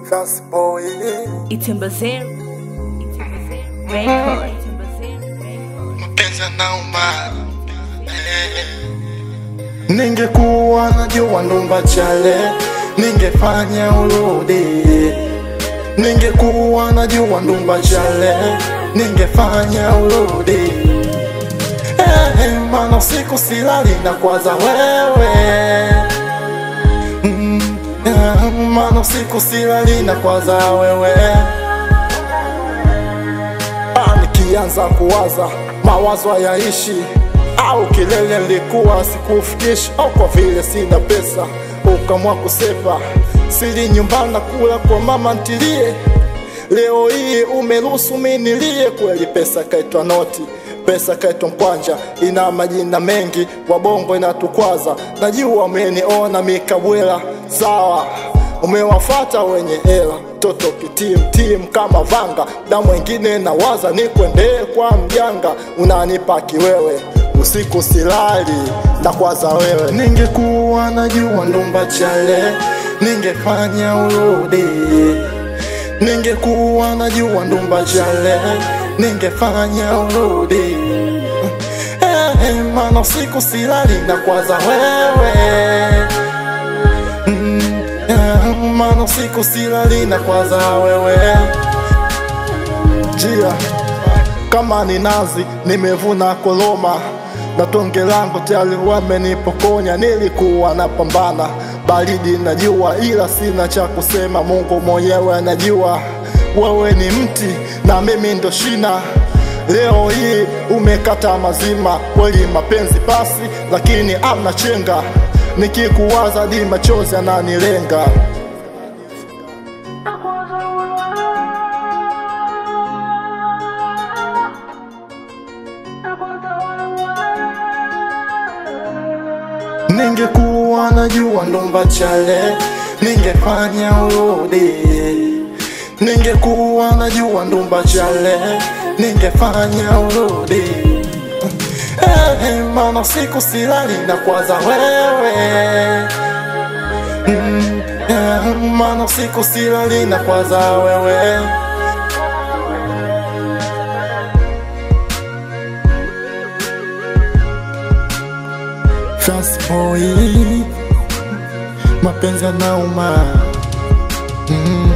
Fast boy. Itembazee Record. Mapenzi yanauma. Ningekuwa najua ndumba chale, ningefanya urudi. Ningekuwa najua ndumba chale, ningefanya urudi. Eh, maana usiku silali na kwaza wewe mm, eh, maana usiku silali na kwaza wewe Ah, nikianza kuwaza mawazo hayaishi au kilele likuwa sikufikishi au kwa vile sina pesa ukamwa kusepa sili nyumbani na kula kwa mama ntilie leo hii umeruhusu minilie kweli pesa kaitwa noti pesa kaitwa mkwanja ina majina mengi wabongo inatukwaza najua umeniona mikabwela sawa umewafata wenye hela toto kitimtim kama vanga da mwengine nawaza nikwendee kwa mjanga unanipa kiwewe usiku silali na kwaza wewe ningekuwa najua ndumba chale ningefanya urudi ningekuwa najua ndumba chale ningefanya urudi eh, maana usiku silali na kwaza wewe Mm, eh, maana usiku silali na kwaza wewe jia kama ni nazi nimevuna koloma na tonge langu tayari wamenipokonya nilikuwa napambana baridi najua ila sina cha kusema mungu mwenyewe anajua wewe ni mti na mimi ndo shina leo hii umekata mazima kweli mapenzi pasi lakini amna chenga nikikuwaza di machozi ananilenga ningekuwa najua ndumba chale ningefanya urudi ningekuwa najua ndumba chale ningefanya urudi eh, maana siku silali na kwaza wewe mm, eh, maana siku silali na kwaza wewe Fast boy, mapenzi yanauma mm.